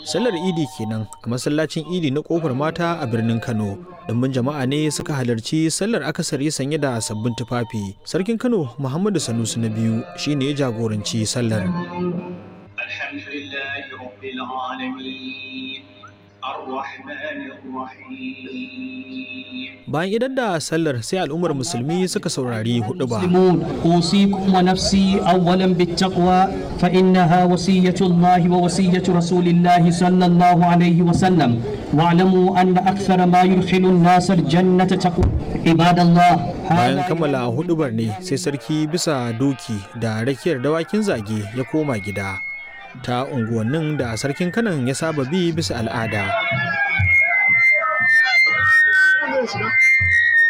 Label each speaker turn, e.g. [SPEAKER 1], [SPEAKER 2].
[SPEAKER 1] sallar idi kenan a masallacin idi na kofar mata a birnin kano dimbin jama'a ne suka halarci sallar akasari sanye da sabbin tufafi sarkin kano muhammadu sanusi na biyu shine ya jagoranci sallar
[SPEAKER 2] الحمد لله رب العالمين الرحمن الرحيم
[SPEAKER 1] bayan idan da sallar sai al'ummar musulmi suka saurari hudu ba
[SPEAKER 3] المسلمون أوصيكم ونفسي أولا بالتقوى فإنها وصية الله ووصية رسول الله صلى الله عليه وسلم واعلموا أن أكثر ما يدخل الناس الجنة تقوى عباد الله
[SPEAKER 1] bayan kammala hudubar ne sai sarki bisa doki da rakiyar dawakin zage ya koma gida ta unguwannin da sarkin kanan ya saba bi bisa al'ada